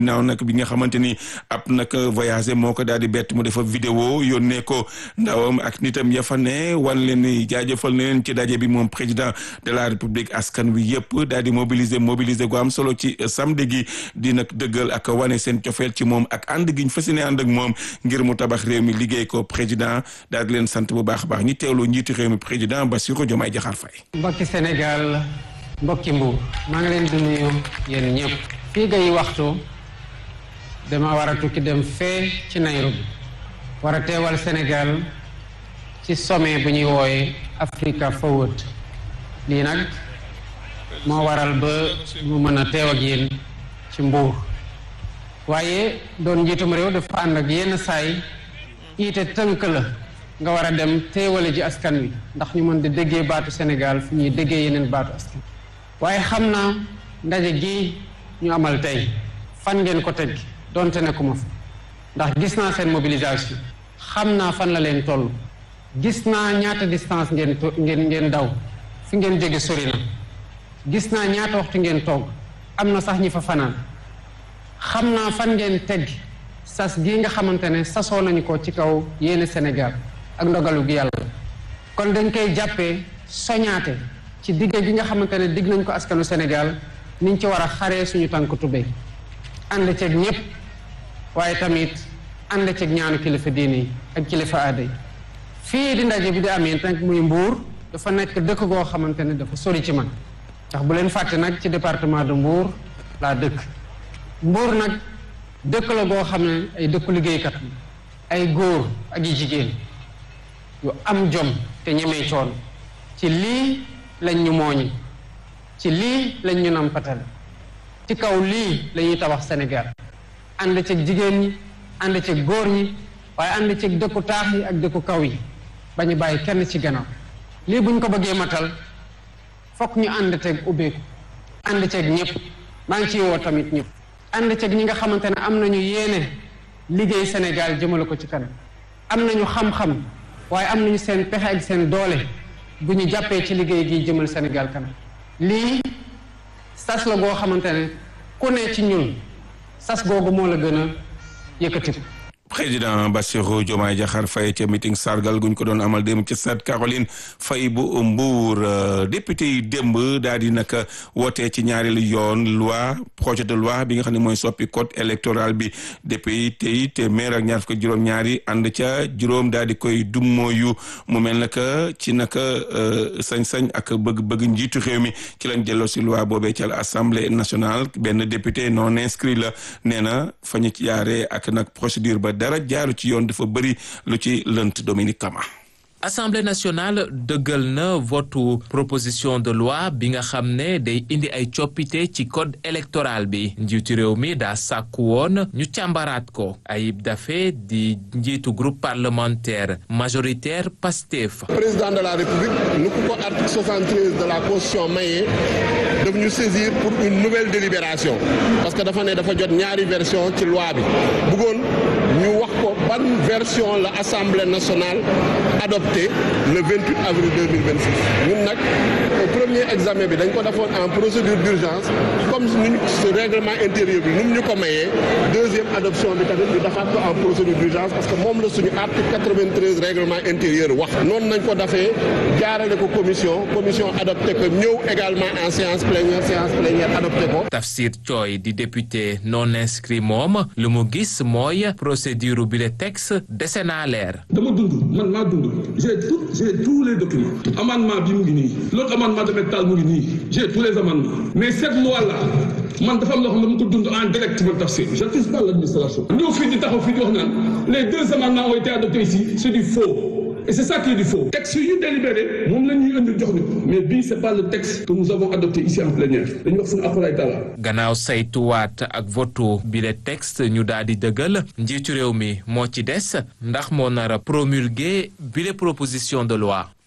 naaw nag bi nga xamante ni ab nag voyagé moo ko daal di bett mu defa vidéo yónnee ko ndawam ak nitam ya fa ne wan leen ni jaajëfal na leen ci daje bi moom président de la république askan wi yëpp daal di mobiliser mobiliser gu am solo ci samedi gi di nag dëggal ak wane seen cofeel ci moom ak ànd gi ñu fas yéene ànd ak moom ngir mu tabax réew mi liggéey ko président daal di leen sant bu baax a baax ñi teewlu njiitu réew mi président Bassirou Diomaye Diakhar Faye. mbokki Sénégal mbokki Mbour maa ngi leen di nuyu yéen ñëpp fii ngay waxtu. dama war a tukki dem fee ci Nairobi war a teewal Sénégal ci sommet bu ñuy wooye Africa Forward lii nag moo waral ba mu mën a teew ak yéen ci Mbuur waaye doon njiitum réew dafa ànd ak yenn saay iite tënk la nga war a dem teewale ji askan wi ndax ñu mën di déggee baatu Sénégal fu ñuy déggee yeneen baatu askan waaye xam naa ndaje gi ñu amal tey fan ngeen ko teg donte nekkuma fa ndax gis naa seen mobilisation xam naa fan la leen toll gis naa ñaata distance ngeen ngeen ngeen daw fi ngeen jóge sori na gis naa ñaata waxtu ngeen toog am na sax ñi fa fanaan xam naa fan ngeen teg sas gii nga xamante ne sasoo nañu ko ci kaw yéene Sénégal ak ndogalu gi yàlla kon dañ koy jàppee soñaate ci digge gi nga xamante ne digg nañ ko askanu Sénégal niñ ci war a xaree suñu tànk tubéy ànd ceeg ñëpp waaye tamit ànd ceeg ñaanu kilifa diine yi ak kilifa aada yi fii di ndaje bi di amee nag muy Mbour dafa nekk dëkk goo xamante ne dafa sori ci man ndax bu leen fàtte nag ci département de Mbour laa dëkk Mbour nag dëkk la goo xam ne ay dëkku liggéeykat ay góor ak yi jigéen yu am jom te ñemee coon ci lii lañ ñu mooñi ci lii lañ ñu nampatale ci kaw lii la ñuy tabax Sénégal ànd ceeg jigéen ñi ànd ceeg góor ñi waaye ànd ceeg dëkku taax yi ak dëkku kaw yi ba ñu bàyyi kenn ci gannaaw lii buñ ko bëggee matal fokk ñu ànd ceeg ubbeeku ànd ceeg ñëpp maa ngi ciy woo tamit ñëpp ànd ceeg ñi nga xamante ne am nañu yéene liggéey Sénégal jëmale ko ci kanam am nañu xam-xam waaye am nañu seen pexe ak seen doole bu ñu jàppee ci liggéey gi jëmal Sénégal kanam lii sas la goo xamante ne ku ne ci ñun sas googu moo la gën a yëkkati président Bassirou Diomaye Diakhar Faye ca meeting sargal guñ ko doon amal démb ca Stade Caroline Faye bu Mbour député yi démb daal di nag wootee ci ñaareelu yoon loi projet de loi bi nga xam ne mooy soppi code électoral bi député yi téeméer ak ñaar fukk juróom-ñaari ànd ca juróom daal di koy dummooyu mu mel naka ci naka sañ-sañ ak bëgg-bëgg njiitu réew mi ci lañ jëloo si loi boobee ca assemblée nationale benn député non inscrit la nee na fa ñu ci jaaree ak nag procédure ba. dara jaaru ci yoon dafa bëri lu ci lënt Dominique Kama Assemblée nationale dëggal na votu proposition de loi bi nga xam ne day indi ay coppite ci code électoral bi njiitu réew mi daa sàkku woon ñu càmbaraat ko Ayib Daffé di njiitu groupe parlementaire majoritaire PASTEF. président de la république nu ku ko article 73 de la constitution mayee daf ñu saisir pour une nouvelle délibération parce que dafa ne dafa jot ñaari version ci loi bi bëggoon ñu wax ko ban version la assemblée nationale adopté le 28 avril 2026 ñun nag premier examen bi dañ ko defoon en procédure d'urgence comme nuñ su règlement intérieur bi nu mu ñu ko mayee deuxième adoption bi tamit ñu defaat ko en procédure d'urgence parce que moom la suñu article 93 règlement intérieur wax noonu nañ ko defee jaarale ko commission commission adopté ko ñëw également en séance plénière séance plénière adopté ko Tafsir Thioye di député non inscrit moom lu mu gis mooy procédure bi le texte dese naa leer dama dund man maa dund j'ai tout j'ai tous les documents amendement bi mu ngi nii l'autre amendement de métal mu ngi nii j'ai tous les amendements mais cette loi là man dafa am loo xam ne mu ko dund en direct man Tafsir j'accuse pas l'administration ñëw fii di taxaw fii di wax naan les deux amendements ont été adoptés ici c'est du faux et c'est ça qui est du faux texte yu délibéré moom la ñuy indi jox ñu mais bii c'est pas le texte que nous avons adopté ici en plénière dañuy wax suñu akulaay taala gannaaw saytuwaat ak votu bi le texte ñu daal di dëggal njiitu réew mi moo ci des ndax moo nar a promulguer bi le proposition de loi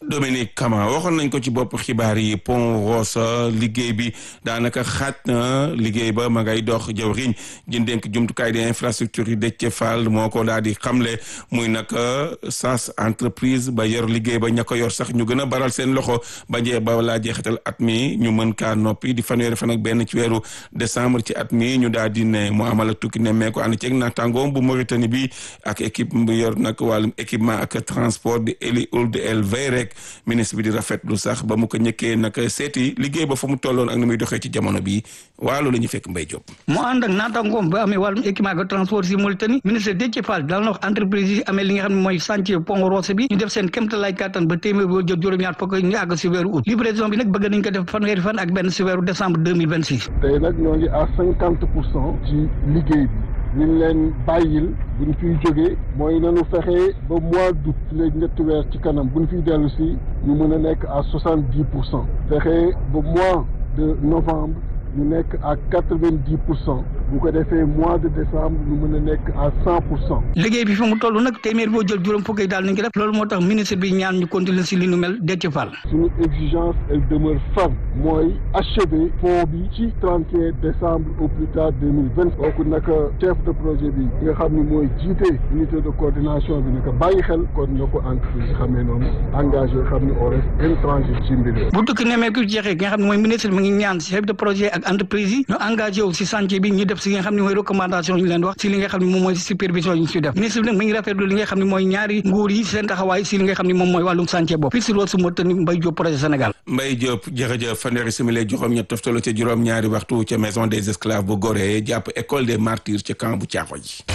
Dominique Kama waxoon nañ ko ci bopp xibaar yi pont Rosso liggéey bi daanaka xaaj na liggéey ba ma ngay dox jawriñ ji dénk jumtukaay di infrastructure yi Déthié Fall moo ko daal di xamle muy nag SAS entreprise ba yor liggéey ba ña ko yor sax ñu gën a baral seen loxo ba jee ba laa jeexital at mi ñu mën kaa noppi di fanweeri fan ak benn ci weeru décembre ci at mi ñu daal di ne mu amal ak tukki nemmeeku ànd ceeg naataangoom bu Mauritanie bi ak équipe bu yor nag wàllum équipement ak transport di Eli Ould El Veyrek ministre bi di rafetlu sax ba mu ko ñëkkee nag seeti liggéey ba fa mu tolloon ak ni muy doxee ci jamono bi waalo la ñu fekk Mbaye Diop. mu ànd ak naataangoom ba amee wàllum équipement ak transport si Mauritanie ministre Déthié Fall daal na wax entreprise yi amee li nga xam ne mooy chantier pont Rosso bi ñu def seen kéemtalaay kàttan ba téeméer boo jot juróom-ñaar fukk ñu àgg si weeru août livraison bi nag bëgg nañ ko def fanweeri fan ak benn si weeru décembre deux mille vingt six. tey nag ñoo ngi à cinquante pour cent ci liggéey bi ñu leen bàyyil bu ñu fiy jógee mooy nañu fexe ba mois d'août léegi ñetti weer ci kanam bu ñu fiy dellu si ñu mën a nekk à soixante dix pour cent fexe ba mois de novembre ñu nekk à quatre vingt dix pour cent bu ko defee mois de décembre ñu mën a nekk à cent pour cent. liggéey bi fi mu toll nag téeméer boo jël juróom fukk yi daal nañ ko def loolu moo tax ministre bi ñaan ñu continuer si li nu mel Déthié Fall. suñu exigence elle demeure ferme mooy achever pont bi ci 31 décembre au plus tard 2020 kooku nag chef de projet bi nga xam ni mooy jiite unité de coordination bi naka bàyyi xel kon na ko entreprise yi xamee noonu engagé xam ni on reste intransigeant ci mbir bu tukki nemmeeku jeexee ki nga xam ne mooy ministre mi ngi ñaan chef de projet ak entreprise yi ñu engagé wu si chantier bi ñu def si li nga xam ne mooy recommandation ñu leen wax si li nga xam ne moom mooy supervision yi ñu si def ministre bi nag mi ngi rafetlu li nga xam ne mooy ñaari nguur yi seen taxawaay si li nga xam ne moom mooy wàllum chantier boobu fii si Rosso Mauritanie Mbaye Diop projet Sénégal Mbaye Diop jërëjëf fanweeri simili juróom-ñett toftalo ca juróom-ñaari waxtu ca maison des esclaves bu Gorée jàpp école des martyrs ca camp bu Caaxo ji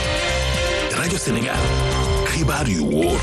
rajo Sénégal xibaar yu wóor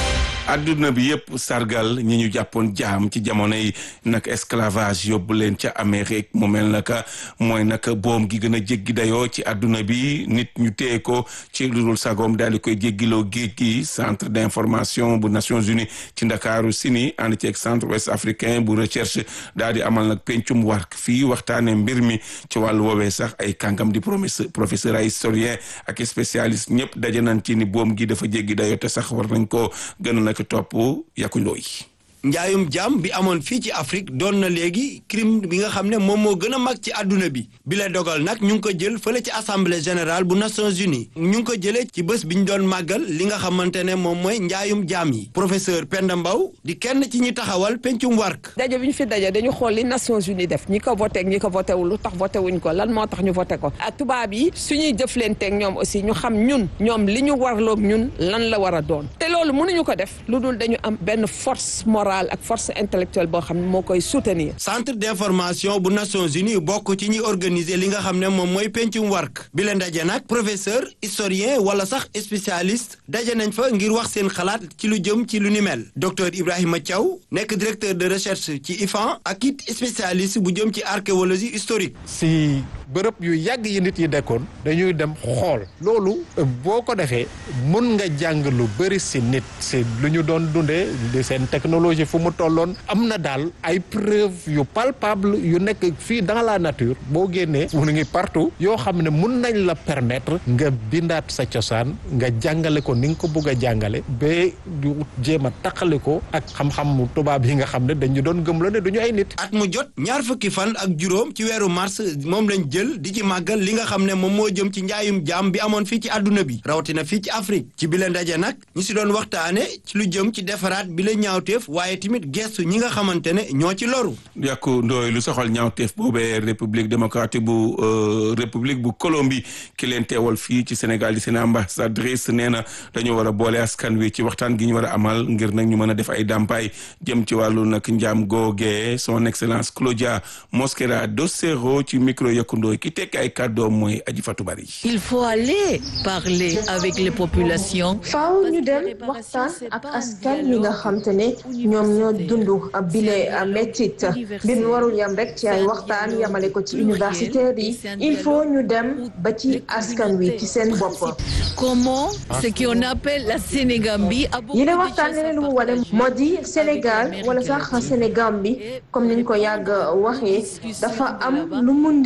adduna bi yëpp sargal ñi ñu jàppoon jaam ci jamono yi nag esclavage yóbbu leen ca Amérique mu mel naka mooy nag boom gi gën a jéggi dayoo ci adduna bi nit ñu téye ko ci lu dul sagoom daal di koy jéggiloo géej gi centre d'information bu Nations Unies ci ndakaaru sini ànd ceeg centre ouest africain bu recherche daal di amal nag pencum war fii waxtaane mbir mi ci wàllu woowee sax ay kàngam di professeur ay historien ak spécialiste ñëpp daje nañ ci ni boom gi dafa jéggi dayoo te sax war nañ ko gën a topp yàquloo yi njaayum jaam bi amoon fii ci Afrique doon na léegi crime bi nga xam ne moom moo gën a mag ci àdduna bi bi la dogal nag ñu ngi ko jël fële ci assemblée générale bu Nations Unies ñu ngi ko jëlee ci bés bi ñu doon màggal li nga xamante ne moom mooy njaayum jaam yi professeur Penda Mbow di kenn ci ñi taxawal pencum wark daje bi ñu fi daje dañu xool li Nations Unies def ñi ko voté ak ñi ko voté wul lu tax voté wuñ ko lan moo tax ñu voté ko ak tubaab yi suñuy jëflanteeg ñoom aussi ñu xam ñun ñoom li ñu warloog ñun lan la war a doon te loolu mënuñu ko def lu dul dañu am benn force morale ak force intellectuelle boo xam ne moo koy soutenir. centre d'information bu Nations Unies bokk ci ñi organiser li nga xam ne moom mooy pencum wark bi la ndaje nag professeur historien wala sax spécialiste daje nañ fa ngir wax seen xalaat ci lu jëm ci lu ni mel docteur Ibrahima Thiaw nekk directeur de recherche ci IFAN ak it spécialiste bu jëm ci archéologie historique. si bërëb yu yàgg yi nit yi dekkoon dañuy dem xool loolu boo ko defee mën nga jàng lu bëri si nit si lu ñu doon dundee di seen technologie fu mu tolloon am na daal ay preuve yu palpable yu nekk fii dans la nature boo génnee mu ngi partout yoo xam ne mun nañ la permettre nga bindaat sa cosaan nga jàngale ko ni nga ko bëgg a jàngale ba du jéem a taqali ko ak xam-xam tubaab yi nga xam ne dañu doon gëm la ne duñu ay nit. at mu jot ñaar fukki fan ak juróom ci weeru mars moom lañ jël di ci màggal li nga xam ne moom moo jëm ci njaayum jaam bi amoon fii ci àdduna bi rawatina fii ci Afrique ci bi la ndaje nag ñi si doon waxtaane ci lu jëm ci defaraat bi la ñaawteef waaye tamit gestu ñi nga xamante ne ñoo ci loru. yàqu ndooy lu soxal ñaawteef boobee république démocratique bu république bu Colombie ki leen teewal fii ci Sénégal di seen ambassadrice nee na dañoo war a boole askan wi ci waxtaan gi ñu war a amal ngir nag ñu mën a def ay dàmpaay jëm ci wàllu nag njaam googee son excellence Claudia Mosquera Docero ci micro yàqu ndooy ki tekk ay kàddoom mooy aji Fatou Bari. il faut aller parler avec les populations. faaw ñu dem waxtaan ak askan wi nga xam te ne ñoom ñoo dund bile mettit mbir mi warul yam rek ci ay waxtaan yamale ko ci universitaire yi il faut ñu dem ba ci askan wi ci seen bopp. comment ce qu'on appelle la Sénégambie. yi ne waxtaan leneen lu mu wane moo di Sénégal wala sax Sénégambie comme niñ ko yàgg waxee dafa am lu mu ndiroo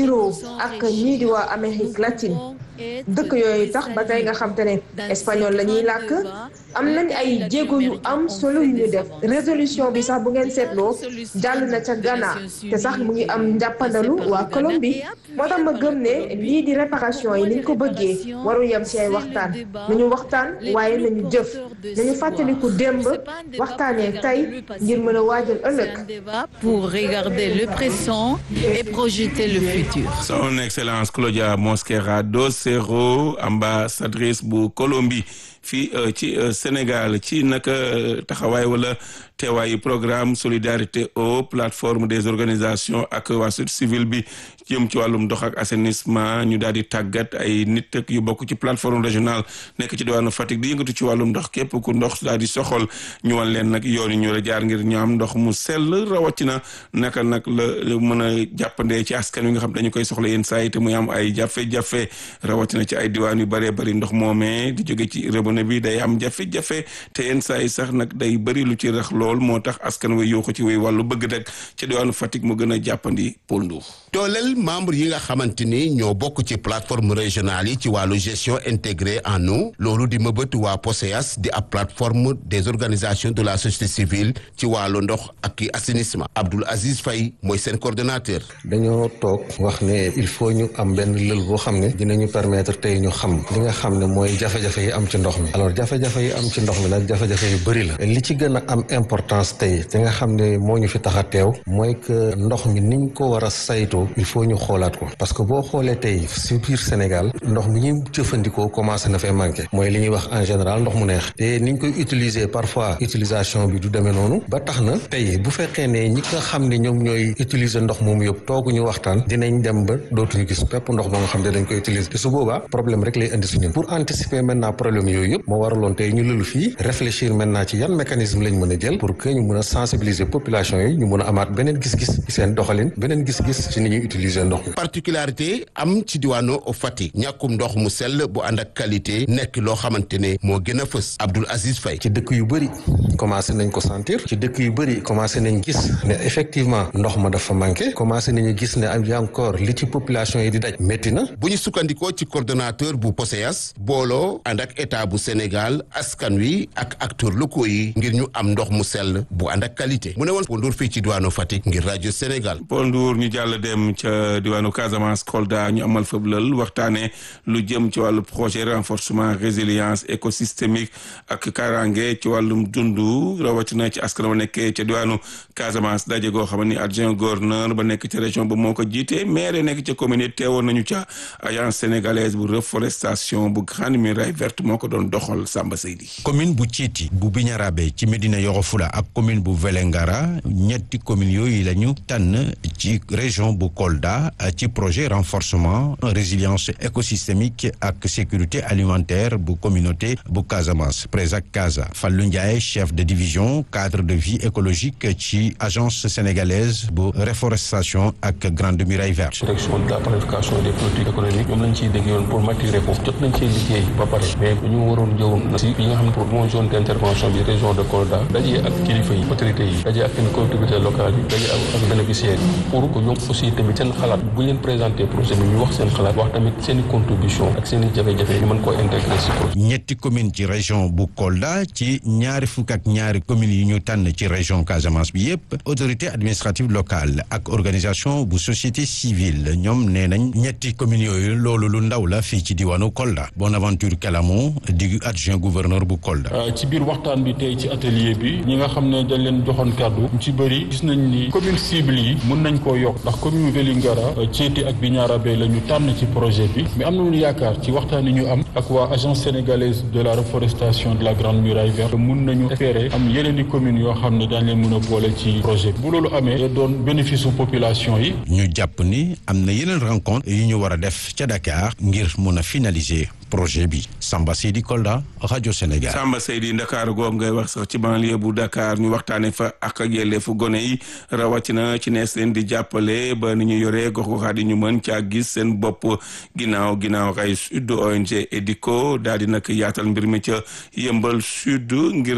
ak ñii di waa Amérique latine dëkk yooyu tax ba tey nga xam te ne espagnol la ñuy làkk am nañ ay jéego yu am solo yu ñu def résolution bi sax bu ngeen seetloo jàll na ca Ghana te sax mu ngi am njàppandalu waa Colombie moo tax ma gëm ne lii di réparation yi niñ ko bëggee waru yem ci ay waxtaan nañu waxtaan waaye nañu jëf nañu fàttaliku démb waxtaanee tey ngir mën a waajal ëllëg. pour regarder le présent et projeter le futur. Son Excellence Claudia Mosquera dos Cerro ambassadrice bu Colombie fii ci Sénégal ci naka taxawaay wala teewaayu programme solidarité eau plateforme des organisations ak waa société civile bi jëm ci wàllum ndox ak assainissement ñu daal di tàggat ay nit ak yu bokk ci plateforme régionale nekk ci diwaanu Fatick di yëngatu ci wàllum ndox képp ku ndox daal di soxol ñu wan leen nag yoon yi ñu la jaar ngir ñu am ndox mu sell rawatina naka nag la mën a jàppandee ci askan wi nga xam dañu koy soxla yenn saa yi te muy am ay jafe-jafe rawatina ci ay diwaan yu bëree bëri ndox moomee di jóge ci robinet bi day am jafe-jafe te yenn saa yi sax nag day bëri lu ci rax lool moo tax askan wi yoo ko ci wéy wàllu bëgg rek ci diwaanu Fatick mu gën a jàppandi Paul Ndour dooleel membre yi nga xamante ni ñoo bokk ci plateforme régionale yi ci wàllu gestion intégrée en eau loolu di mëbët waa POSEAS di ab plateforme des organisations de la société civile ci wàllu ndox ak assainissement Abdoul Aziz Faye mooy seen coordonnateur. dañoo toog wax ne il faut ñu am benn lël boo xam ne dinañu permettre tey ñu xam li nga xam ne mooy jafe-jafe yi am ci ndox mi alors jafe-jafe yi am ci ndox mi nag jafe-jafe yu bëri la li ci gën a am importance tey te nga xam ne moo ñu fi tax a teew mooy que ndox mi niñ ko war a saytoo il faut ñu xoolaat ko parce que boo xoolee tey si biir Sénégal ndox mi ñuy jëfandikoo commencé na fee manqué mooy li ñuy wax en général ndox mu neex te niñ koy utiliser parfois utilisation bi du demee noonu ba tax na tey bu fekkee ne ñi nga xam ne ñoom ñooy utiliser ndox moomu yëpp tooguñu waxtaan dinañ dem ba dootuñu gis pepp ndox ba nga xam ne dañ koy utiliser te su boobaa problème rek lay indi si ñun pour anticiper maintenant problème yooyu yëpp moo waraloon tey ñu lëlu fii réfléchir maintenant ci yan mécanisme lañ mën a jël pour que ñu mën a sensibiliser population yi ñu mën a amaat beneen gis-gis ci seen doxalin beneen gis-gis ci ni ñuy utiliser ndox mi. particularité am ci diwaanu Fatick ñàkkum ndox mu sell bu ànd ak qualité nekk loo xamante ne moo gën a fës Abdoul Aziz Faye. ci dëkk yu bëri commencé nañ ko sentir ci dëkk yu bëri commencé nañ gis ne effectivement ndox ma dafa manqué commencé nañu gis ne am encore li ci population yi di daj métti na. bu ñu sukkandikoo ci coordonnateur bu POSEAS booloo ànd ak état bu Sénégal askan wi ak acteurs locaux yi ngir ñu am ndox mu sell bu ànd ak qualité mu ne woon Paul Ndour fii ci diwaanu Fatick ngir rajo Sénégal. Paul Ndour ñu jàll dem ca diwaanu Casamance Kolda ñu amal fa lël waxtaanee lu jëm ci wàllu projet renforcement résilience écosystémique ak kaaraange ci wàllum dundu rawatina ci askan wa nekkee ca diwaanu Casamance daje goo xam ni adjoint gouverneur ba nekk ci région ba moo ko jiite maire nekk ca commune teewoon nañu ca agence sénégalaise bu reforestation bu Grande Muraille Verte moo ko doon doxal Samba Seydi. commune bu Thiéty bu Bignarabe ci Médina Yoro Foulah ak commune bu Vélingara ñetti communes yooyu la ñu tànn ci région bu Kolda ci projet renforcement résilience écosystémique ak sécurité alimentaire bu communauté bu Casamance Présac Casa Fallou Ndiaye chef de division cadre de vie écologique ci agence sénégalaise bu reforestation ak Grande Muraille Verte. direction de la planification des politiques économiques ñoom lañ ciy dégg yoon pour maturer ko jot nañ cee liggéey ba pare mais dañu waroon jëw si yi nga xam ne pour mon zone d' intervention bi région de Kolda dajee ak kilifa yi autorités yi dajee ak seen collectivités locales yi dajee ak bénéficiaires yi pour que ñoom aussi tamit seen xalaat bu leen présenter projet bi ñu wax seen xalaat wax tamit seen i contribution ak seen i jafe-jafe ñu mën koo intégrer si projet ñetti commune ci région bu Kolda ci ñaari fukk ak ñaari communes yi ñu tànn ci région Casamance bi yépp autorité administrative locale ak organisation bu société civile ñoom nee nañ ñetti communes yooyu loolu lu ndaw la fii ci diwaanu Kolda Bonaventure Kalamo di adjoint gouverneur bu Kolda. ci biir waxtaan bi tey ci atelier bi ñi nga xam ne dañ leen joxoon kàddu ñu ci bëri gis nañ ni commune cible yi mën nañ koo yokk ndax commune Vélingara Thiéty ak Bignarabe la ñu tànn ci projet bi mais am nañu yaakaar ci waxtaan yi ñu am ak waa agence sénégalaise de la reforestation de la Grande Muraille Verte mun nañu espérer am yeneen i communes yoo xam ne daañ leen mën a boole ci projet bi bu loolu amee da doon bénéfice su population yi ñu jàpp ni am na yeneen rencontre yu ñu war a def ca Dakar ngir mun a finaliser projet bi Samba Seydi Kolda rajo Sénégal. Samba Seydi Dakar googu ngay wax sax ci banlieue bu Dakar ñu waxtaanee fa ak ak yelleefu gone yi rawatina ci nees leen di jàppale ba ni ñu yoree gox-goxaat yi ñu mën caa gis seen bopp ginnaaw ginnaaw ay sud ONG EDICO daal di nag yaatal mbir mi ca yëmbal sud ngir nag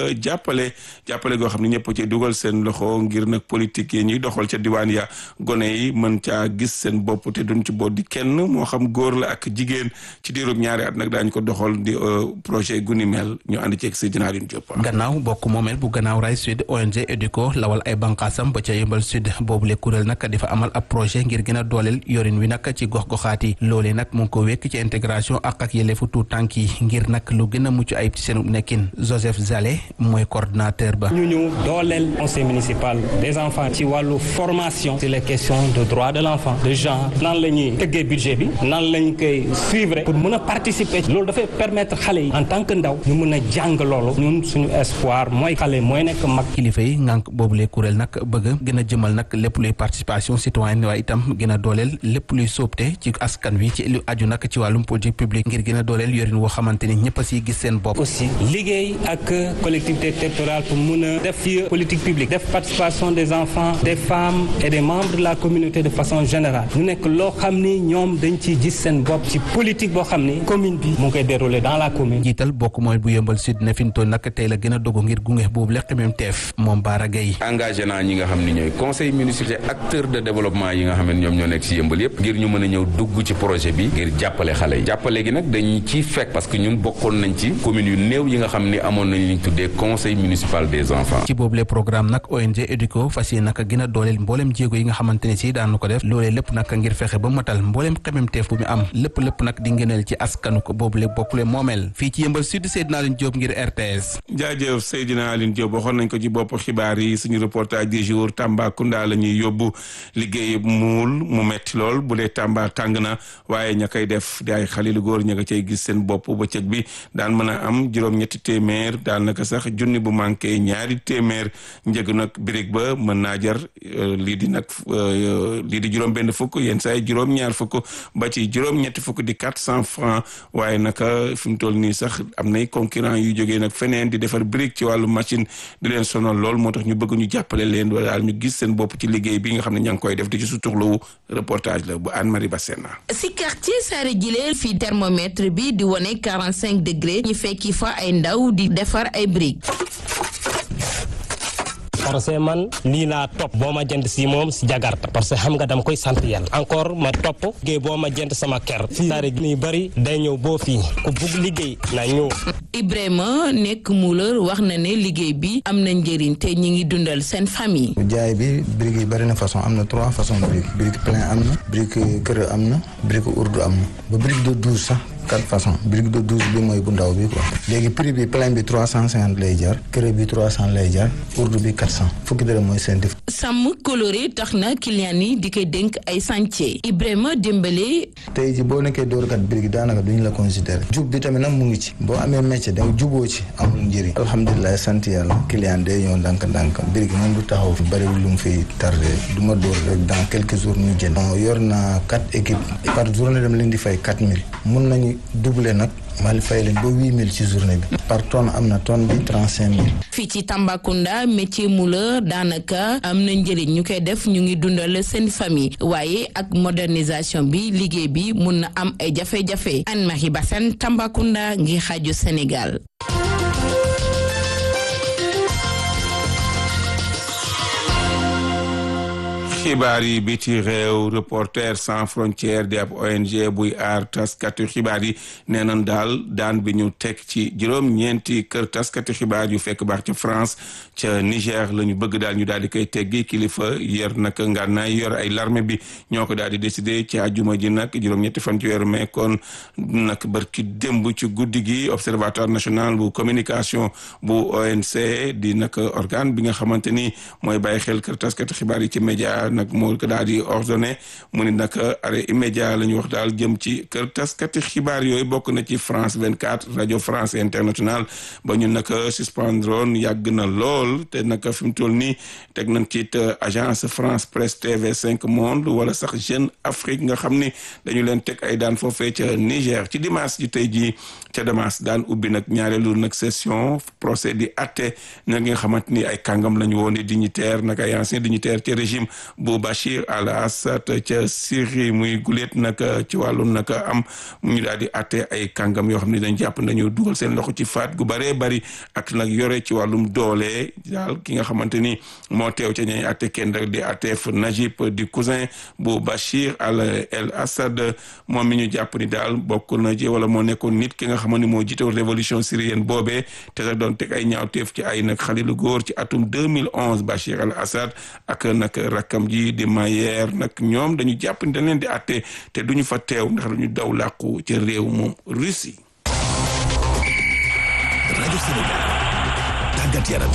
jàppale jàppale goo xam ne ñëpp ci dugal seen loxo ngir nag politique yi ñuy doxal ca diwaan ya gone yi mën caa gis seen bopp te duñ ci boot di kenn moo xam góor la ak jigéen ci diirub ñaari at nag daañu ko doxal di projet guni mel ñu ànd ceeg Seydina Alioune Diop. gannaaw bokk moomeel bu gannaaw ray sud ONG EDUCO lawal ay banqaasam ba ca yëmbal sud boobu le kuréel nag di fa amal ab projet ngir gën a dooleel yorin wi nag ci gox-goxaat yi loolee nag mu ngi ko wekk ci intégration ak ak yelleefu tuut tànk yi ngir nag lu gën a mucc ayib ci seen nekkin Joseph Zale mooy coordinateur ba. ñu ñu dooleel conseil municipal des enfants ci wàllu formation sur les questions de droit de l'enfant de genre nan la ñuy tëggee budget bi nan lañ koy suivre pour mën a participer loolu dafay permettre xale yi en tant que ndaw ñu mën a jàng loolu ñun suñu espoir mooy xale mooy nekk mag. kilifa yi ngànk boobu lee kuréel nag bëgg gën a jëmal nag lépp luy participation citoyenne waaye itam gën a dooleel lépp luy sóobte ci askan wi ci lu aju nag ci wàllum politique publique ngir gën a dooleel yorin woo xamante ni ñëpp a siy gis seen bopp. aussi liggéey ak collectivité territoriale pour mun a def ci politique publique def participation des enfants des femmes et des membres de la communauté de façon générale ñu nekk loo xam ni ñoom dañ ciy gis seen bopp ci politique boo xam ni commune bi mu ngi koy dérouler dans la commune. jiital bokk mooy bu yëmbal sud ne fi mu toll nag tey la gën a dogu ngir gunge boobu lekk même teef moom Baara Gueye. engagé naa ñi nga xam ni ñooy conseil municipal acteur de développement yi nga xam ne ñoom ñoo nekk ci yëmbal yëpp ngir ñu mën a ñëw dugg ci projet bi ngir jàppale xale yi jàppale gi nag dañu ciy fekk parce que ñun bokkoon nañ ci commune yu néew yi nga xam ni amoon nañ li ñu tuddee conseil municipal des enfants. ci boobu le programme nag ONG EDUCO fas yéene nag gën a dooleel mboolem jéego yi nga xamante ne si daan ko def loolee lépp nag ngir fexe ba matal mboolem xemem teef bu mu am lépp lépp nag di ngëneel ci askanu ko boobu le bokkule moomeel fii ci yëmbal sud Seydina Alioune Diop ngir RTS. jaajëf Seydina Alioune Diop waxoon nañ ko ci bopp xibaar yi suñu reportage du jour Tambacounda la ñuy yóbbu liggéey muul mu metti lool bu dee Tamba tàng na waaye ña koy def di ay xale lu góor ña nga cay gis seen bopp bëccëg bi daan mën a am juróom-ñetti téeméer daanaka sax junni bu manqué ñaari téeméer njëg nag birig ba mën naa jar lii di nag lii di juróom-benn fukk yenn saa yi juróom-ñaar fukk ba ci juróom-ñetti fukk di quatre cent francs waaye naka fi mu toll nii sax am nay concurrent yu jógee nag feneen di defar birig ci wàllu machine di leen sonal lool moo tax ñu bëgg ñu jàppale leen wala daal ñu gis seen bopp ci liggéey bi nga xam ne ña ngi koy def di ci suturlu reportage la bu Anne Marie Bassena si quartier Saare Jileel fii thermomètre bi di wone 45 degré ñu fekki fa ay ndaw di defar ay briques. parce que man lii laa topp boo ma jënd si moom si jagarta parce que xam nga dama koy sant yàlla encore ma topp liggéey boo ma jënd sama kër fii saare gi bëri day ñëw boo fii ku bugg liggéey na ñëw Ibrahima nekk muuleur wax na ne liggéey bi am na njëriñ te ñi ngi dundal seen famille. jaay bi briques yi bëri na façon am na trois façons de briques brique plein am na brique kër am na brique urdu am na ba brique de douze sax quatre façons brique de douze bi mooy bu ndaw bi quoi léegi prix bi plein bi trois cent cinquante lay jar kër bi trois cent lay jar urdu bi quatre cent fukki dërëm mooy seen def. sàmm coloré tax na client yi di koy dénk ay chantier Ibrahima Dembélé. tey ji boo nekkee dóorkat brique daanaka duñu la considéré jub bi tamit nag mu ngi ci boo amee métier da juboo ci amul njëriñ alhamdulilah sant yàlla client day ñëw ndànk-ndànk brique moom du taxaw fi bëriwul lu mu fiy tardé du ma dóor rek dans quelques jours ñu jënd yor naa quatre équipes par journée dama leen di fay quatre mille mun nañu doublé nag mal fay leen ba huit mille ci journée bi par tonne am na tonne bi trente cinq mille fii ci Tambacounda métier mouleur daanaka am na njëriñ ñu koy def ñu ngi dundal seen famille waaye ak modernisation bi liggéey bi mun na am ay jafe-jafe Anne-Marie Bassène Tambacounda ngi xaaju Sénégal xibaar yi biti réew reporter sans frontières di ab ONG buy aar taskati xibaar yi nee nañ daal daan bi ñu teg ci juróom-ñeenti kër taskati xibaar yu fekk baax ca France ca Niger la ñu bëgg daal ñu daal di koy teggi kilifa yor nag ngànnaay yor ay larme bi ñoo ko daal di décidé ci àjjuma ji nag juróom-ñetti fan ci weeru mai kon nag barki démb ci guddi gi observatoire national bu communication bu ONC di nag organe bi nga xamante ni mooy bàyyi xel kër taskati xibaar yi ci média nag moo ko daal di ordonné mu ni nag arrêt immédiat la ñu wax daal jëm ci kër taskati xibaar yooyu bokk na ci France 24 radio France international ba ñu nag suspendroon yàgg na lool te nag fi mu toll nii teg nañ ci agence France Presse TV 5 Monde wala sax Jeune Afrique nga xam ni dañu leen teg ay daan foofee ca Niger ci dimanche ji tey jii ca Damas daan ubbi nag ñaareelu nag session procès di atte nag nga xamante ni ay kàngam la ñu woon dignitaire nag ay ancien dignitaire ci régime bu Bachir al Assad ca Syrie muy guleet nag ci wàllum nag am mu ñu daal di atte ay kàngam yoo xam ne dañ jàpp nañu dugal seen loxo ci faat gu bëree bëri ak nag yore ci wàllum doole daal ki nga xamante ni moo teew ca ñay atte kenn rek di atteef Najib di cousin bu Bachir al el Assad moom mi ñu jàpp ni daal bokk na ci wala moo nekkoon nit ki nga xam ne moo jiite révolution syrienne boobee te rek doon teg ay ñaawteef ci ay nag xale lu góor ci atum 2011 Bachir al Assad ak nag rakkam ji di Mayer nag ñoom dañu jàpp ni dañ leen di atte te duñu fa teew ndax dañu daw làqu ci réew moom Russie. rajo Sénégal tàggat yaram.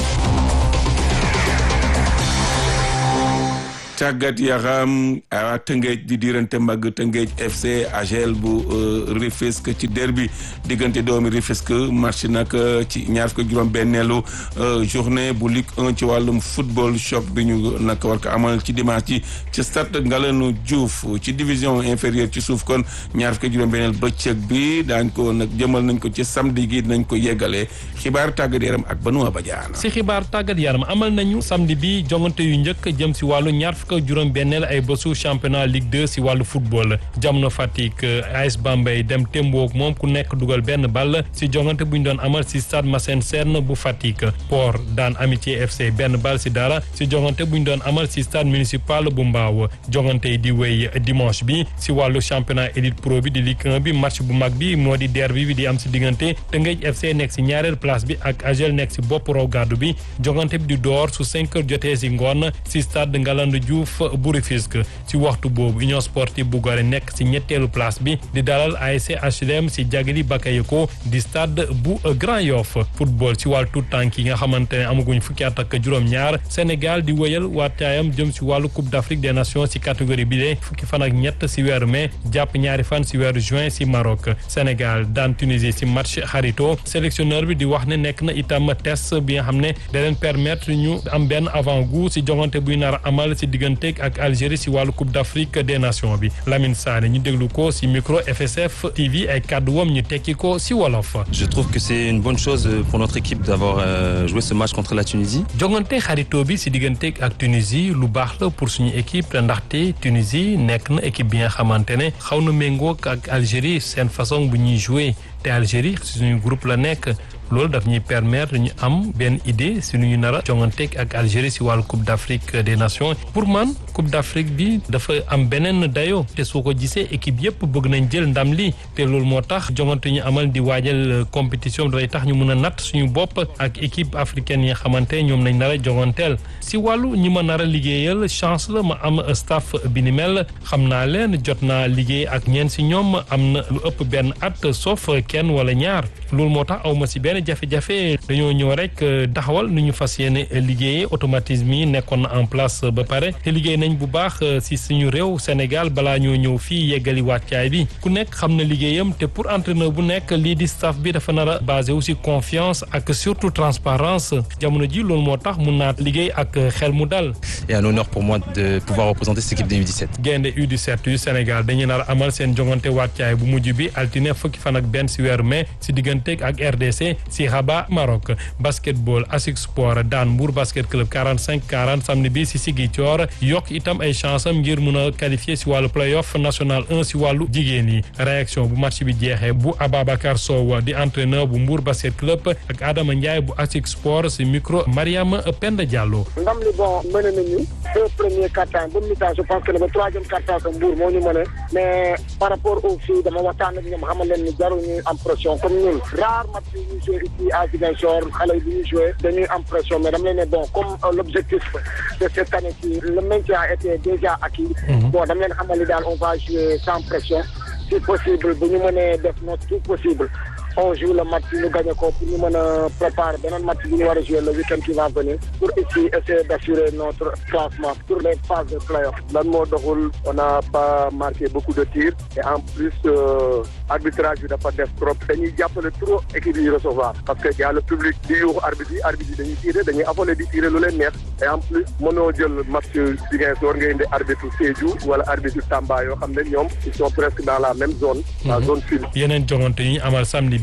tàggat yaram a Tëngéej di diirante mbagg Tëngéej FC AGEL bu Rufisque ci derbi diggante doomi Rufisque match nag ci ñaar fukk juróom benneelu journée bu Ligue 1 ci wàllum football choc bi ñu nag war ko amal ci dimanche ci ci stade Ngalandou Diouf ci division inférieure ci suuf kon ñaar fukk juróom benneel bëccëg bi daañ ko nag jëmal nañ ko ci samedi gi nañ ko yeggalee xibaar tàggat yaram ak Benoît Badiane si xibaar tàggat yaram amal nañu samedi bi jongante yu njëkk jëm si wàllu ñaar fukk juróom benneel ay bésu championnat Ligue 2 si wàllu football jamono Fatick AS Bambey dem témboog moom ku nekk dugal benn ball si jongante bu ñu doon amal si stade Massène Sène bu Fatick Port daan Amitié FC benn ball si dara si jongante bu ñu doon amal si stade municipal bu Mbaaw jongante yi di wéy dimanche bi si wàllu championnat élite pro bi di Ligue 1 bi match bu mag bi moo di derby bi di am si diggante Tëngéej FC nekk si ñaareel place bi ak AGEL nekk si bopp raw gàddu bi jongante bi di door su 5 heures jotee si ngoon si stade Ngalandou Diouf bu Rufisque ci waxtu boobu Union Sportive bu Gorée nekk ci ñetteelu place bi di dalal ASC HLM ci Jagli Bakayoko di stade bu Grand Yoff football ci wàllu tout tànk yi nga xamante ne amaguñ fukki at ak juróom-ñaar Sénégal di wëyal waataayam jëm ci wàllu Coupe d'Afrique des Nations ci catégorie bi de fukki fan ak ñett ci weeru mai jàpp ñaari fan ci weeru juin ci Maroc Sénégal daan Tunisie ci match xarito sélectionneur bi di wax ne nekk na itam test bi nga xam ne da leen permettre ñu am benn avant-goût ci jongante buy nar a amal ci diggante ak Algérie si wàllu Coupe d'Afrique des Nations bi Lamine Sané ñu déglu ko si micro FSF TV ay kàddu wam ñu tekki ko si wolof. Je trouve que c'est une bonne chose pour notre équipe d'avoir euh, joué ce match contre la Tunisie. jongante xaritoo bi si diggante ak Tunisie lu baax la pour suñu équipe ndaxte Tunisie nekk na équipe bi nga xamante ne xaw na méngoog ak Algérie seen façon bu ñuy jouer te Algérie si suñu groupe la nekk. loolu daf ñuy permettre ñu am benn idée si nu ñu nar a jonganteeg ak Algérie si wàllu Coupe d'Afrique des Nations pour man Coupe d'Afrique bi dafa am beneen dayo te soo ko gisee équipe yëpp bëgg nañ jël ndam li te loolu moo tax jongante ñu amal di waajal compétition bi dafay tax ñu mën a natt suñu bopp ak équipe africaine yi nga xamante ñoom nañ nar a jonganteel si wàllu ñi ma nar a liggéeyal chance la ma am staff bi ni mel xam naa leen jot naa liggéey ak ñeen si ñoom am na lu ëpp benn at sauf kenn wala ñaar loolu moo tax awma si benn jafe-jafe dañoo ñëw rek taxawal nu ñu fas yéene liggéeyee automatisme yi nekkoon na en place ba pare te liggéey nañ bu baax si suñu réew Sénégal balaa ñoo ñëw fii yeggali wàccaay bi ku nekk xam na liggéeyam te pour entraîneur bu nekk lii di staff bi dafa nar a basé aussi confiance ak surtout transparence jamono ji loolu moo tax mun naa liggéey ak xel mu dal. Et un honneur pour moi de pouvoir représenter cette équipe de U17. gaynde U17 yu Sénégal dañu nar a amal seen jongante wàccaay bu mujj bi altine fukki fan ak benn si weeru mai si digganteeg ak RDC si Rabat Maroc basketball ASIC Sport daan Mbour basket club 45 40 samedi bi si Ziguinchor yokk itam ay chance am ngir mun a qualifier si wàllu playoff national 1 si wàllu jigéen yi réaction bu match bi jeexee bu Ababacar Sow di entraîneur bu Mbour basket club ak Adama Ndiaye bu ASIC Sport si micro Mariama Penda Diallo. ndam li bon mëne nañu deux premiers quart-temps ba mi-temps je pense que le troisième quart-temps que Mbour moo ñu mëne mais par rapport aux filles dama waxtaan ak ñoom xamal leen ni jarul ñu am pression comme ñun rare match yi ñu joué ici à Ziguinchor xale yi bi ñu joué dañuy am pression mais dama leen ne bon comme l'objectif de cette année-ci le maintien a été déjà acquis bon dama leen xamal ni daal on va jouer sans pression si possible bu ñu mënee def notre tout possible on joue le match ñu gagné ko pour ñu mën a préparer beneen match bi ñu war a jouer le week-end qui va venir pour ici essayer d'assurer notre classement pour les phases de play-off. lan moo doxul on n'a pas marqué beaucoup de tirs et en plus euh, arbitrage bi dafa def trop dañuy jàppale trop équipe yi recevoir parce que y a le public di yuuxu arbitre yi arbitre yi dañuy tirer dañuy affolé di tirer lu leen neex et en plus mënoo jël match Ziguinchor nga indi arbitre Sédhiou wala arbitre Tamba yoo xam ne ñoom ils sont presque dans la même zone la zone sud. yeneen jongante yi ñu amal samedi bi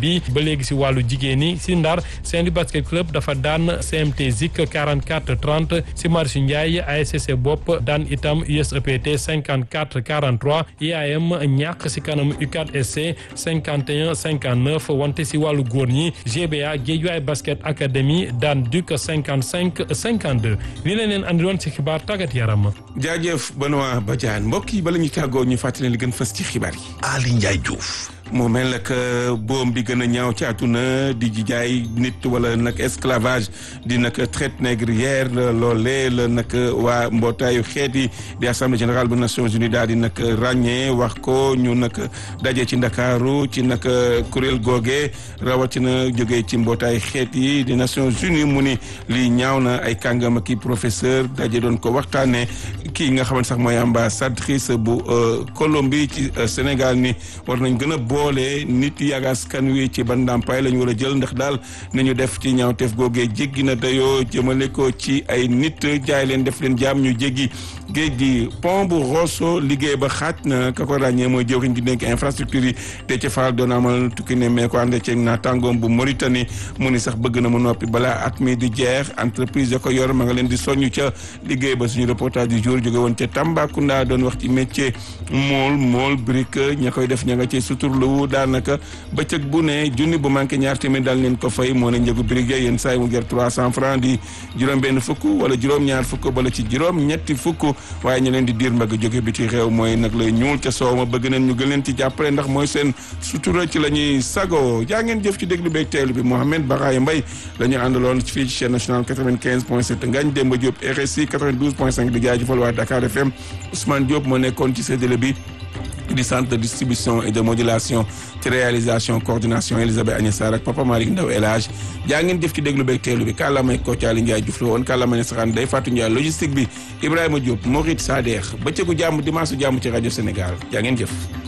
bi ba léegi si wàllu jigéen ñi si Ndar Saint-Louis basket club dafa daan CMT Zik 44 30 si Marius Ndiaye ASC bopp daan itam USEPT 54 43 IAM ñàkk si kanam UCAD SC 51 59 wante si wàllu góor ñi GBA Guédiawaye basket académie daan Duc 55 52 li leen leen andiloon si xibaar tàggat yaram. jaajëf Benoît Badiane mbokk yi bala ñu tàggoo ñu fàttali li gën fës ci xibaar yi. Ali Ndiaye Diouf. moo mel nag boom bi gën a ñaaw ci àdduna di jaay nit wala nag esclavage di nag traite négrière loolee la nag waa mbootaayu xeet yi di assemblée générale bu Nations Unies daal di nag ràññee wax ko ñu nag daje ci ndakaaru ci nag kuréel googe rawatina jógee ci mbootaayu xeet yi di Nations Unies mu ni lii ñaaw na ay kàngam ak i professeur daje doon ko waxtaanee kii nga xamante sax mooy ambassadrice bu Colombie ci Sénégal ni war nañ gën a boole nit yi ak askan wi ci ban ndàmpaay la ñu war a jël ndax daal nañu def ci ñaawteef googee jéggi na dayoo jëmale ko ci ay nit jaay leen def leen jaam ñu jéggi géej gi pont bu Rosso liggéey ba xaaj na ka ko ràññee mooy jëwriñ di nekk infrastructure yi te ca faal doon amal tukki ne mais ko ànd ceeg naataangoom bu Mauritanie mu ni sax bëgg na mu noppi balaa at mi di jeex entreprise ya ko yor ma nga leen di soññu ca liggéey ba suñu reportage du jour jóge woon ca Tambacounda doon wax ci métier mool mool brique ña koy def ña nga ci suturlu daanaka bëccëg bu ne junni bu manqué ñaar téeméer daal leen ko fay moo ne njëgu brique yenn saa yi mu ger trois cent francs di juróom benn fukk wala juróom ñaar fukk bala ci juróom ñetti fukk waaye ñu leen di diir mbagg jóge bi ci réew mooy nag lay ñuul ca soow ma bëgg nañ ñu gën leen ci jàppale ndax mooy seen sutura ci la ñuy sago jaa ngeen jëf ci déglu beeg teelu bi Mohamed Baraye Mbaye la ñu àndaloon fii ci chaîne nationale 95 point 7 Ngagne Demba Diop RSI 92 point 5 di jaajëfal waa Dakar FM Ousmane Diop moo nekkoon ci séddale bi di centre de distribution et de modulation ci réalisation coordination Elisabeth Agnès Sarr ak Papa Malick Ndaw El Hadj jaa ngeen jëf ci déglu beeg teelu bi kàllaamay Koccaali Ndiaye Diouf la woon kàllaamay Saxaan Day Fatou Ndiaye logistique bi Ibrahima Diop Mouride Sadex bëccëgu jàmm dimanche jàmm ci rajo Sénégal jaa ngeen jëf